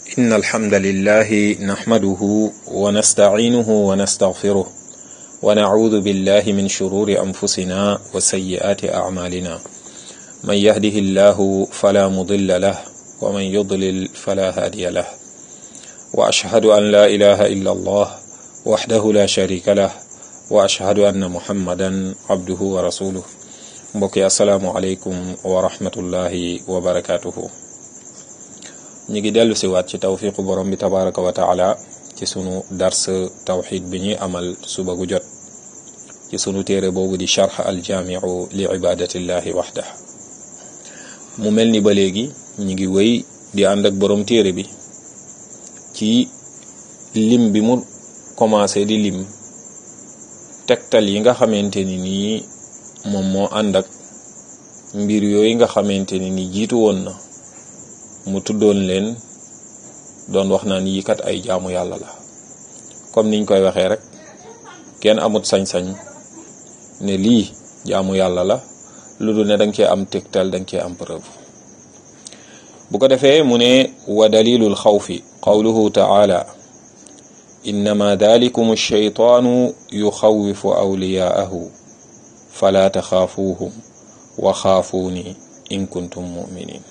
إن الحمد لله نحمده ونستعينه ونستغفره ونعوذ بالله من شرور أنفسنا وسيئات أعمالنا من يهده الله فلا مضل له ومن يضلل فلا هادي له وأشهد أن لا إله إلا الله وحده لا شريك له وأشهد أن محمدا عبده ورسوله mbokki asalaamualeykum wa rahmatullahi wa barakatuhu ñu ngi dellu si waat ci tawfiqu borom bi tabaraka wa taala ci sunu dars tawxid bi ñuy amal suba gu jot ci sunu téere boobu di charx aljaamiu li ibadatillahi waxda mu mel ni ba léegi ñu ngi wéy di ànd ak borom téere bi ci lim bi mu commencé di lim tegtal yi nga xamante ni nii moom moo ànd ak mbir yooyu nga xamante ni ni jiitu woon na mu tuddoon leen doon wax naan yi kat ay jaamu yàlla la comme niñ koy waxee rek kenn amut sañ-sañ ne lii jaamu yàlla la lu dul ne danga cee am tegtal danga cee am preuve bu ko defee mu ne wa dalilul xawfi qawluhu taala innama dalikum alcheytaanu yuxawifu awliyaahu fala taxaafuuhum wa xaafuuni in kuntum muminin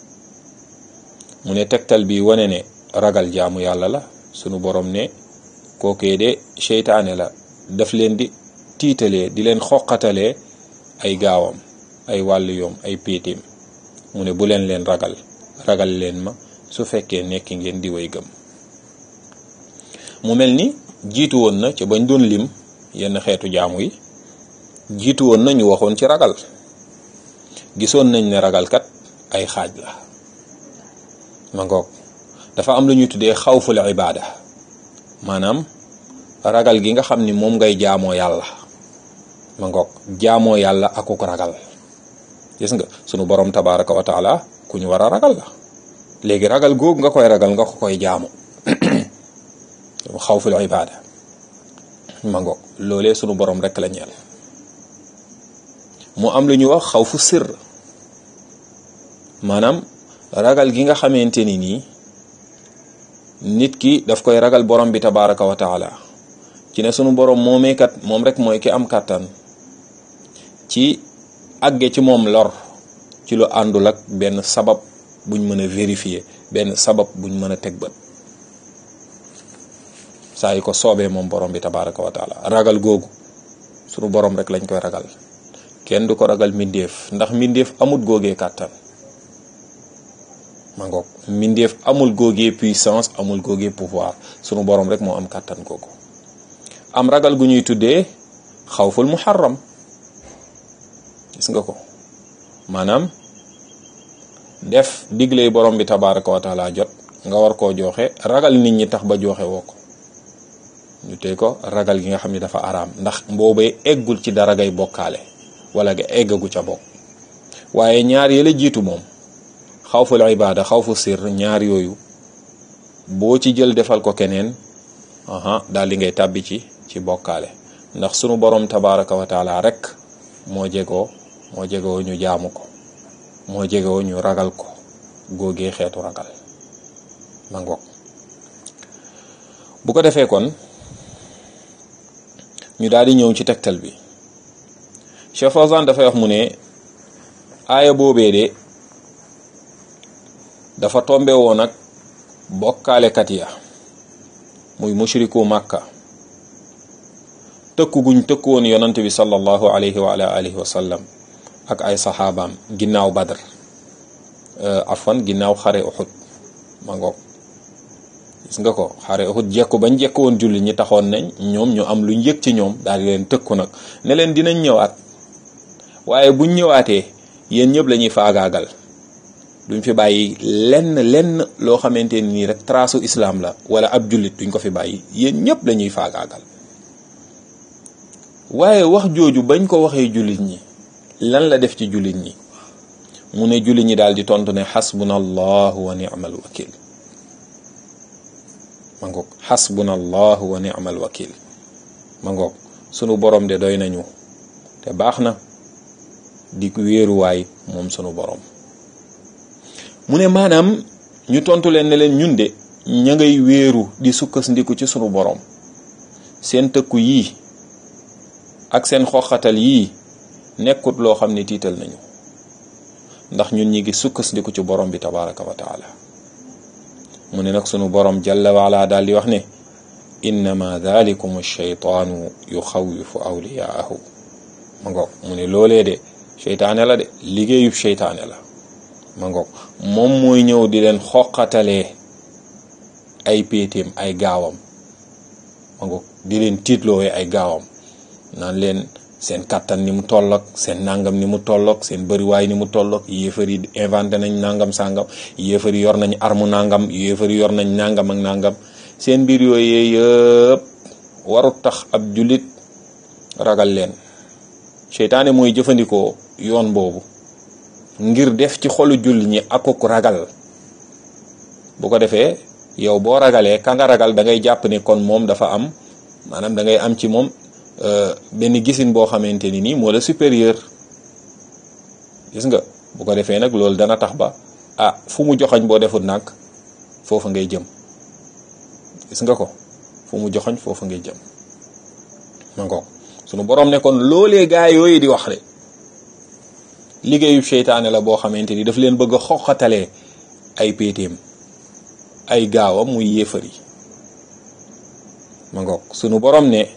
mu ne tegtal bi wane ne ragal jaamu yàlla la sunu borom ne kookee de seytaane la daf leen di tiitalee di leen xoqatalee ay gaawam ay wàllu yoom ay péetim mu ne bu leen leen ragal ragal leen ma su fekkee nekk ngeen di way gëm mu mel ni jiitu woon na ca bañ doon lim yenn xeetu jaamu yi jiitu woon na ñu waxoon ci ragal gisoon nañ ne ragalkat ay xaaj la ma ngoog dafa am lu ñuy tuddee xawful ibaada maanaam ragal gi nga xam ni moom ngay jaamoo yàlla ma ngoog jaamoo yàlla akuk ragal gis nga sunu borom tabaraka wa taala ku ñu war a ragal la léegi ragal googu nga koy ragal nga ko koy jaamu xawful ibaada ma ngoog loolee sunu borom rek la ñeel mu am lu ñuy wax xawfu sir maanaam ragal gi nga xamante ni nii nit ki daf koy ragal borom bi tabaraka wa taala ci ne sunu borom moomeekat moom rek mooy ki am kàttan ci àgge ci moom lor ci lu àndul ak benn sabab buñ mën a vérifier benn sabab buñ mën a teg bët saa yi ko soobee moom borom bi tabaraka wa taala ragal googu sunu borom rek lañ koy ragal kenn du ko ragal mbindeef ndax mbindeef amul góogee kàttan ma ngoog mbindeef amul góogee puissance amul góogee pouvoir sunu borom rek moo am kàttan googu am ragal gu ñuy tuddee xawful muharram gis nga ko maanaam def digle borom bi tabaraka wa taala jot nga war koo joxe ragal nit ñi tax ba joxe woo ko ñu tey ko ragal gi nga xam ne dafa araam ndax mboobee eggul ci dara ngay bokkaale wala nga eggagu ca bokk waaye ñaar yële jiitu moom xawful ibaada xawfu sir ñaar yooyu boo ci jël defal ko keneen aha daal di ngay tàbbi ci ci bokkaale ndax sunu borom tabaraka wa taala rek moo jegoo moo jegoo ñu jaamu ko moo jegoo ñu ragal ko góogee xeetu ragal ma ngoog bu ko defee kon ñu daal di ñëw ci tegtal bi Cheikh Fawzan dafay wax mu ne aaya boobee de dafa tombe woon ak bokkaalekat ya muy mushriku màkka tëkku guñ tëkku woon yonante bi sallallahu alayhi wa ala alihi wa sallam ak ay saxaabaam ginnaaw badr afwan ginnaaw xare uxud ma ngoog gis nga ko xare uxud jekku bañ jekku woon julli ñi taxoon nañ ñoom ñu am luñ yëg ci ñoom daal di leen tëkku nag ne leen dinañ ñëwaat waaye buñ ñëwaatee yéen ñëpp la ñuy faagaagal duñ fi bàyyi lenn lenn loo xamante nii rek trasu islam la wala ab jullit duñ ko fi bàyyi yéen ñëpp la ñuy faagaagal waaye wax jooju bañ ko waxee jullit ñi lan la def ci jullit ñi mu ne jullit ñi daal di tontu ne xasbuna allahu wa ni'mal wakil ma ngoog xasbuna allahu wa ni'mal wakil ma ngoog sunu borom de doy nañu te baax na di wéeruwaay moom sunu borom mu ne maanaam ñu tontu leen ne leen ñun de ña ngay wéeru di sukkandiku ci sunu borom seen tëkku yii ak seen xoxatal yii nekkut loo xam ne tiital nañu ndax ñun ñi ngi sukkandiku ci borom bi tabaraka wa taala mu ne nag sunu borom jalla waala daal di wax ne innama dalikum shaytaanu yuxawifu awliyaahu ma ngoog mu ne loolee de seytaane la de liggéeyub seytaane la ma ngoog moom mooy ñëw di leen xoqatalee ay péetéem ay gaawam ma ngoog di leen tiitloowee ay gaawam naan leen seen kattan ni mu tolloog seen nangam ni mu tolloog seen bëriwaay ni mu tolloog yéefar yi inventé nañ nangam sangam yéefar yi yor nañ armu nangam yéefar yi yor nañ nangam ak nangam seen mbir yooyu yëpp warut tax ab jullit ragal leen seytaane mooy jëfandikoo yoon boobu ngir def ci xolu julli ñi akuk ragal bu ko defee yow boo ragalee ka nga ragal da ngay jàpp ne kon moom dafa am maanaam da ngay am ci moom benn gisin boo xamante ni nii moo la supérieur gis nga bu ko defee nag loolu dana tax ba ah fu mu joxoñ boo defut nag foofa ngay jëm gis nga ko fu mu joxoñ foofa ngay jëm ma ngoog sunu borom ne kon loolee gaa yooyu di wax de liggéeyu seytaane la boo xamante ni daf leen bëgg a xoqatalee ay péetéem ay gaawam muy yéefar yi ma ngoog sunu borom ne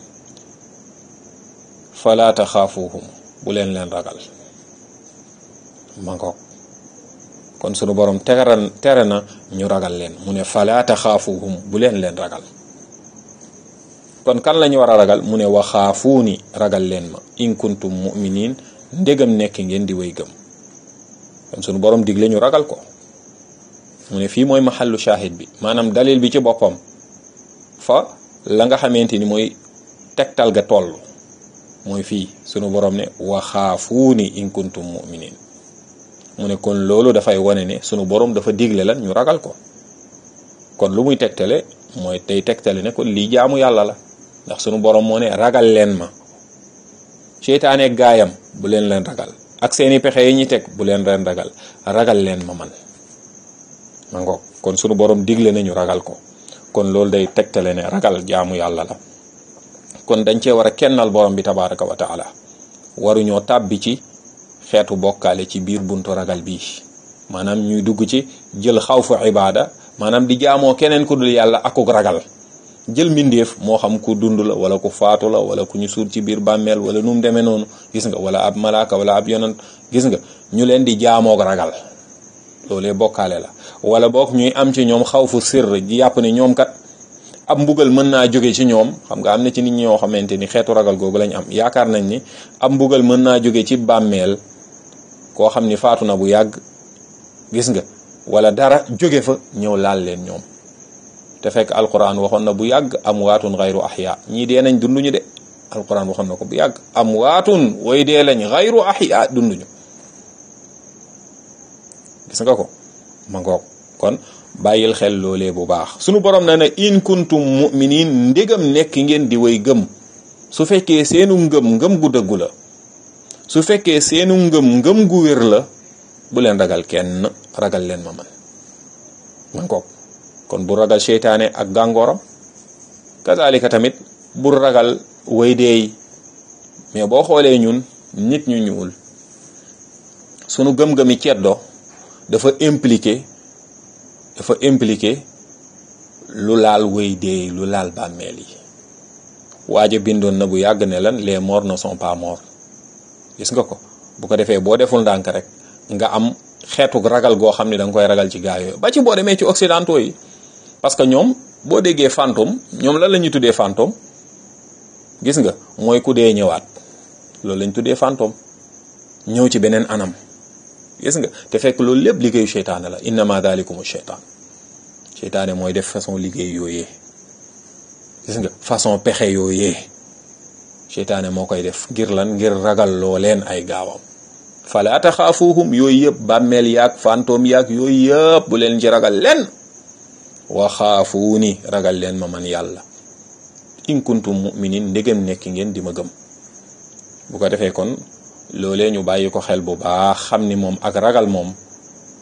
fala taxaafuhum bu leen leen ragal ma ngoog kon sunu borom teran tere na ñu ragal leen mu ne fala taxaafuhum bu leen leen ragal kon kan la ñu war a ragal mu ne waxaafuuni ragal leen ma in kuntum muminin ndégam nekk ngeen di way gëm kon sunu borom digle ñu ragal ko mu ne fii mooy maxallu shahid bi maanaam dalil bi ci boppam fa la nga xamante ni mooy tegtal ga toll mooy fii sunu borom ne waxaafuuni in kuntum muminin mu ne kon loolu dafay wane ne sunu borom dafa digle lan ñu ragal ko kon lu muy tegtale mooy tey tegtale ne kon lii jaamu yàlla la ndax sunu borom moo ne ragal leen ma seytaane gaayam bu leen leen ragal ak seeni pexe yi ñuy teg bu leen leen ragal ragal leen ma man ma ngoog kon sunu borom digle nañu ragal ko kon loolu day tegtale ne ragal jaamu yàlla la kon dañ cee war a kennal borom bi tabaraka wa taala waruñoo tàbbi ci xeetu bokkaale ci biir buntu ragal bii maanaam ñuy dugg ci jël xawfu ibaada maanaam di jaamoo keneen ku dul yàlla akuk ragal jël mbindeef moo xam ku dund la wala ku faatu la wala ku ñu suul ci biir bàmmeel wala nu mu demee noonu gis nga wala ab malaaka wala ab yonant gis nga ñu leen di jaamoog ragal loolee bokkaale la wala boog ñuy am ci ñoom xawfu sirr di yàpp ne ñoom kat ab mbugal mën naa jóge ci ñoom xam nga am na ci nit ñoo xamante ni xeetu ragal googu lañ am yaakaar nañ ni ab mbugal mën naa jóge ci bàmmeel koo xam ni faatu na bu yàgg gis nga wala dara jóge fa ñëw laal leen ñoom te fekk alquran waxoon na bu yàgg am waatun xayru ahya ñii dee nañ dunduñu de alquran waxoon na ko bu yàgg am waatun way dee lañ xayru ahya dunduñu gis nga ko ma ngoog kon bàyyil xel loolee bu baax sunu borom na ne in kuntum muminin ndégam nekk ngeen di way gëm su fekkee seenu ngëm ngëm gu dëggu la su fekkee seenu ngëm ngëm gu wér la bu leen ragal kenn ragal leen ma man man kook kon bu ragal seytaane ak gàngooram kazalika tamit bu ragal way deey mais boo xoolee ñun nit ñu ñuul sunu gëm-gëmi ceddo dafa impliqué dafa impliqué lu laal way deey lu laal bàmmeel yi waaja bindoon na bu yàgg ne lan les morts ne sont pas morts gis nga ko bu ko defee boo deful ndànk rek nga am xeetu ragal goo xam ne da nga koy ragal ci gaa yooyu ba ci boo demee ci occidentaux yi parce que ñoom boo déggee fantôme ñoom lan la ñuy tuddee fantôme gis nga mooy ku dee ñëwaat loolu lañ tuddee fantôme ñëw ci beneen anam gis nga te fekk loolu lépp liggéeyu seytaane la innama dalikum seytaan seytaane mooy def façon liggéey yooyee gis nga façon pexe yooyee seytaane moo koy def ngir lan ngir ragal loo leen ay gaawam fala taxaafuhum yooyu yëpp bàmmeel yaag fantôme yaag yooyu yëpp bu leen ci ragal leen waxaafuuni ragal leen ma man yàlla in kuntum muminin ndegem nekk ngeen di ma gëm bu ko defee kon loolee ñu bàyyi ko xel bu baax xam ni moom ak ragal moom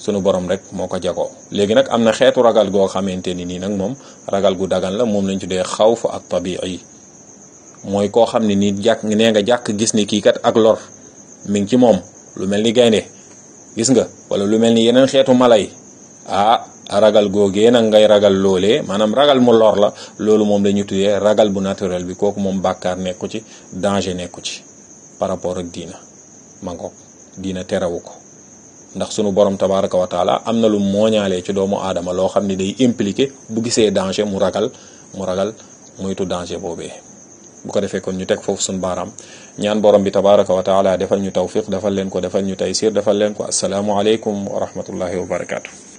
sunu borom rek moo ko jagoo léegi nag am na xeetu ragal goo xamante ni nii nag moom ragal gu dagan la moom lañ tuddee xawf ak tabii mooy koo xam ne nii jàkk nee nga jàkk gis ni kii kat ak lor mi ngi ci moom lu mel ni gaynde gis nga wala lu mel ni yeneen xeetu mala yi ah ragal googee nag ngay ragal loolee maanaam ragal mu lor la loolu moom la ñu tuddee ragal bu naturel bi kooku moom bàkkaar nekku ci danger nekku ci par rapport ak diina ma ngoog diina terewu ko ndax sunu borom tabaraka wa taala am na lu mooñaalee ci doomu aadama loo xam ne day impliqué bu gisee danger mu ragal mu ragal moytu danger boobee bu ko defee kon ñu teg foofu sunu baaraam ñaan borom bi tabaraka wa taala defal ñu tawfiq defal leen ko defal ñu taysir defal leen ko asalaamu aleykum wa rahmatullahi wa barakaatu.